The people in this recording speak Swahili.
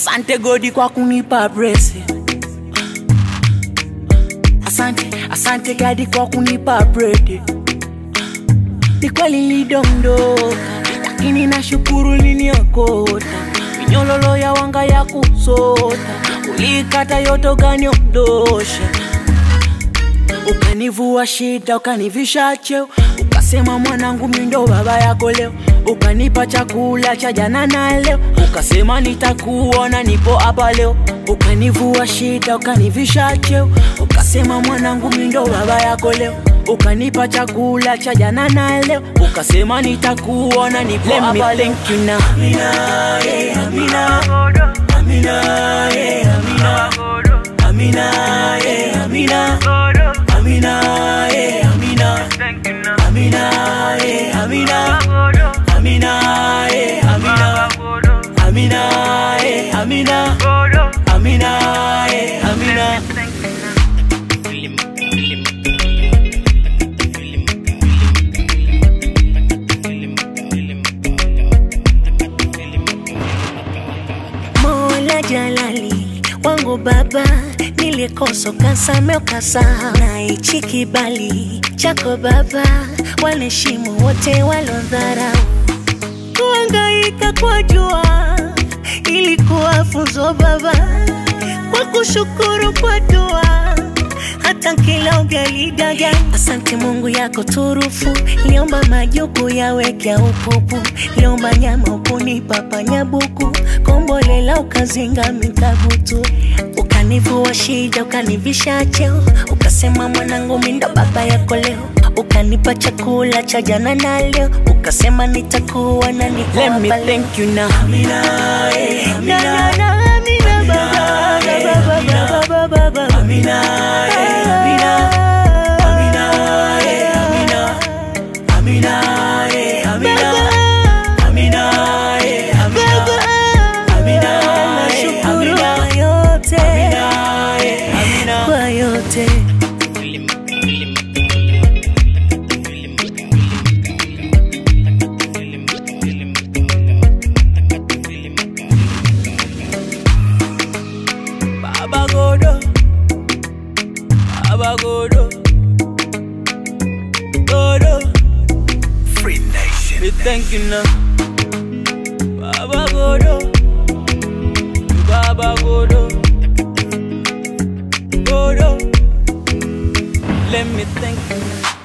Asante Godi kwa kunipa blessing. Asante, asante Gadi kwa kunipa bread. Ni kweli nilidondoka, lakini nashukuru niniokota. Minyololo ya wanga ya kusota, ulikata yote ukaniondosha. Ukanivua shida, ukanivisha cheo, ukasema mwanangu, mimi ndo baba yako leo. Ukanipa chakula cha jana na leo, ukasema nitakuona, nipo hapa leo. Ukanivua shida, ukanivisha cheo, ukasema mwanangu, mimi ndo baba yako leo. Ukanipa chakula cha jana na leo, ukasema nitakuona, nipo hapa leo. Thank you now. Amina, yeah, Amina. Amina, yeah, Amina. Amina, yeah, Amina. Amina, yeah, Amina. Amina, yeah, Amina. Amina, yeah, Amina. Amina, yeah, Amina. Amina, yeah, Amina. Mola Jalali wangu baba, nilikosa ukasame ukasahau, na hichi kibali chako baba, waliheshimu wote walodharau. Kuhangaika kwa jua ilikuwa funzo baba, kwa kushukuru kwa dua hata kila ugali daga. Asante Mungu yako turufu, liomba majuku yaweke upupu, liomba nyama ukunipa panyabuku, kombolela ukazinga mikabutu, ukanivua shida, ukanivisha cheo, ukasema mwanangu mimi ndo baba yako leo, ukanipa chakula cha jana na leo, ukasema nitakuwa na niko Let me hapa leo. thank you now. Amina, yeah, Na, na, Amina. na, Amina, baba, yeah, baba, baba, baba, baba. Amina, yeah, Amina. Amina, yeah, Amina. Amina, yeah, Amina. Amina, yeah, Amina. Amina, yeah, Nashukuru Amina. kwa yote, Amina, yeah, Amina. kwa yote. Baba Godo, Baba Godo, Godo. Free Nation. We thank you now, Baba Godo, Baba Godo, Godo. Let me thank you.